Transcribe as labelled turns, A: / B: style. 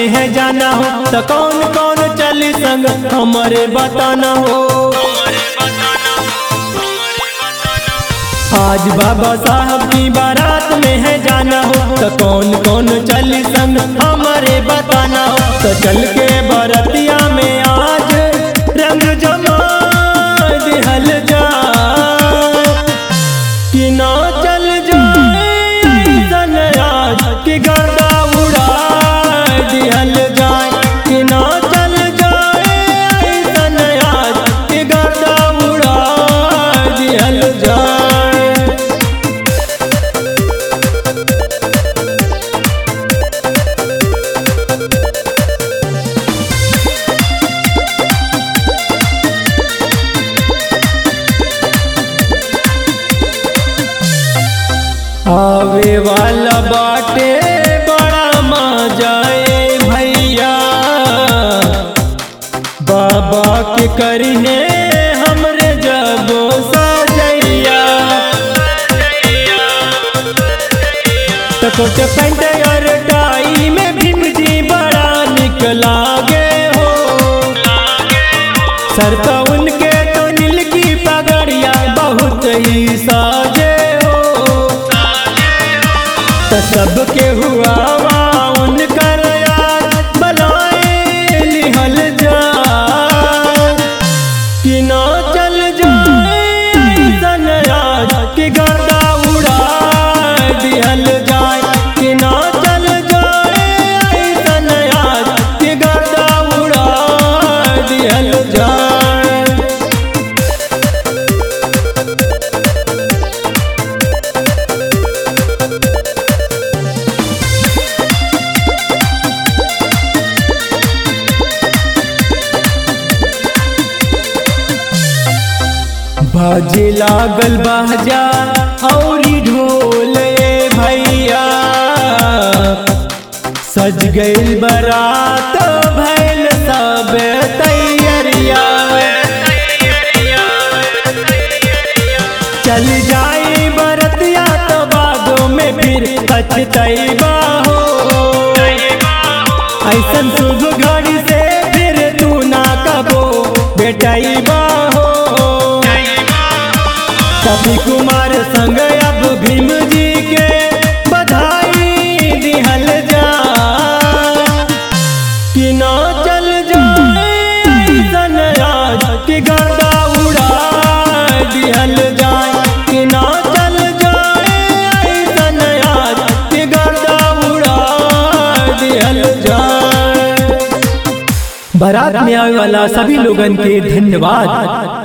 A: है जाना हो तो कौन कौन चली संग हमारे बताना हो आज बाबा साहब की बारात में है जाना हो तो कौन कौन चली संग हमारे बताना हो तो चल के बरतिया में आज रंग जमा दिहल जा कि ना चल जाए ऐसन आज कि गर्दा उड़ा दिहल जाए कि ना चल जाए ऐसन आज कि गर्दा उड़ा दिहल जाए आवे वाला बाटे बड़ा मजा ए भैया बाबा के करिने हमरे जबो सजैया तकोट पैंट और टाई में भीम जी बड़ा निकला गे हो सर तो उनके तो नील की पगड़िया बहुत ही साजे हो तो सबके हुआ वा उनकर यार बलाए लिहल जा कि ना चल जाए ऐसन आज कि गर्दा उड़ा दिहल जाए कि ना चल जाए ऐसन आज कि गर्दा उड़ा दिहल जाए बाजे लागल बाजा औरी ढोल ए भैया सज गइल बरात भैल सब तैयरिया चल जाई बरतिया तो बागों में फिर पछतैबा हो ऐसन शुभ घड़ी से फिर तू ना कबो बेटैबा हो कवि कुमार संग अब भीम जी के बधाई दिहल जा कि ना चल जाए ऐसन आज कि गर्दा उड़ा दिहल जाए कि ना चल जाए ऐसन आज कि गर्दा उड़ा दिहल जाए बारात में आने वाला सभी लोगन के धन्यवाद